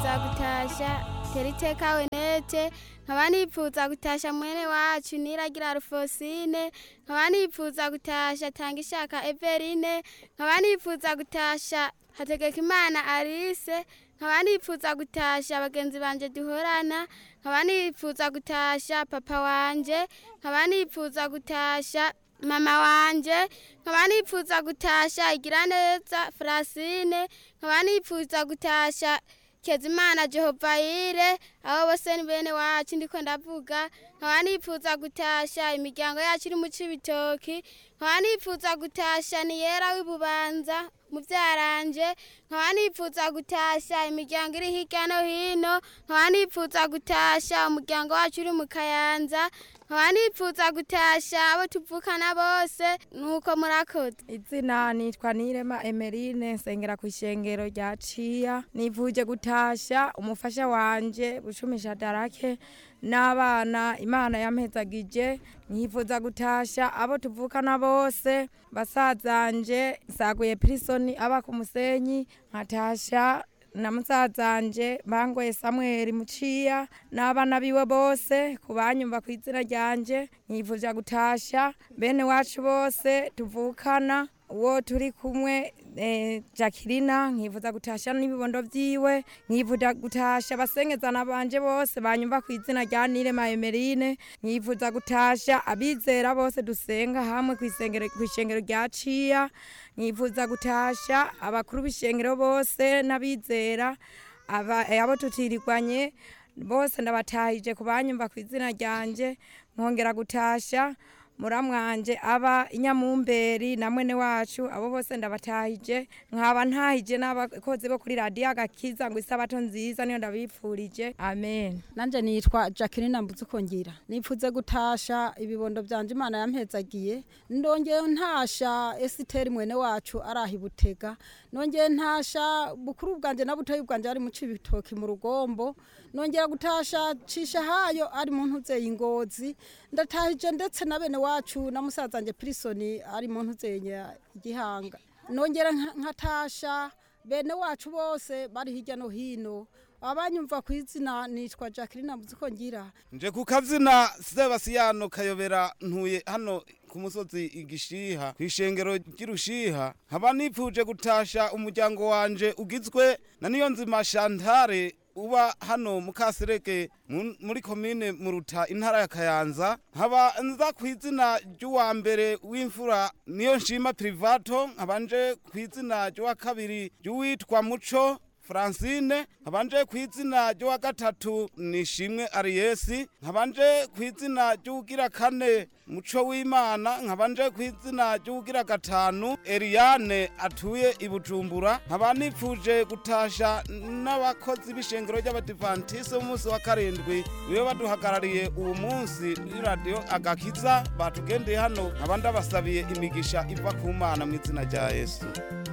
nipfuza gutasha teriteka wenete nkaba nipfuza gutasha mwene wacu niragira rufosine nkaba nipfuza gutasha tanga ishaka everine nkaba nipfuza gutasha hategeka imana arise nkaba nipfuza gutasha bagenzi banje duhorana nkaba nipfuza gutasha papa wanje nkaba nipfuza gutasha mama wanje nkaba nipfuza gutasha igira neza Francine nkaba nipfuza gutasha Kezimana Jehovahire abo bose ni bene wacu ndiko ndavuga nkaba nipfuza gutasha imiryango yacu iri mu cibitoki nkaba nipfuza gutasha ni yera w'ibubanza muvyaranje nkaba nipfuza gutasha imiryango iri hirya no hino nkaba nipfuza gutasha umuryango wacu uri mu kayanza nkaba nipfuza gutasha abo tuvukana bose nuko murakoze izina nitwa nirema emerine nsengera ku ishengero rya ciya nivuje gutasha umufasha wanje bucumisha darake n'abana imana yampezagije nkifuza gutasha abo tuvukana bose basazanje nsaguye pirisoni aba ku musenyi nkatasha na musazanje bangoye samweli muciya n'abana biwe bose kubanyumva ku izina ryanje nkifuza gutasha bene wacu bose tuvukana uwo turi kumwe eh, Jacqueline nkifuza gutasha n'ibibondo vyiwe nkifuza gutasha basengezana banje bose banyumva ku izina rya Nirema Emeline nkifuza gutasha abizera bose dusenga hamwe ku isengero ku ishengero rya Ciya nkifuza gutasha abakuru b'ishengero bose n'abizera aba eh, abo tutirigwanye bose ndabatahije kubanyumva ku izina ryanje nkongera gutasha muramwanje aba inyamumberi na mwene wacu abo bose ndabatahije nkaba ntahije n'abakozi bo kuri radiyo agakiza ngo isabato nziza niyo ndabipfurije amen nanje nitwa Jacqueline Mbuzukongera nipfuze gutasha ibibondo byanje Imana yampezagiye ndongeye ntasha Esther mwene wacu arahi butega nongeye ntasha bukuru bwanje na butoyi bwanje ari mu cibitoki mu rugombo nongera gutasha cisha hayo ari mu ntuzeye ingozi ndatahije ndetse na bene wacu na musazanje Prisoni ari mu ntuzeye igihanga nongera nka- nkatasha bene wacu bose bari hirya no hino abanyumva ku izina nitwa Jacqueline Mbuzukongera nje ku kazina sebasiyano kayobera ntuye hano ku musozi igishiha ku ishengero ry'irushiha nkaba nipfuje gutasha umuryango wanje ugizwe na niyo nzima shantare uba hano mu kasereke mu- muri komine muruta intara ya kayanza nkaba nza ku izina ry'uwa mbere w'imfura niyo nshima privato nkaba nje ku izina ry'uwa kabiri ry'uwitwa muco Francine nkabanje ku izina ry'uwa gatatu nishimwe Ariesi nkabanje ku izina ry'ugira kane muco w'Imana nkabanje ku izina ry'ugira gatanu Eliane atuye i Bujumbura nkaba nipfuje gutasha n'abakozi b'ishengero ry'abadivantisi b'umunsi wa karindwi bibe baduhagarariye uwo munsi kuri radiyo agakiza batugendeye hano nkaba ndabasabiye imigisha iva ku Mana mu izina rya Yesu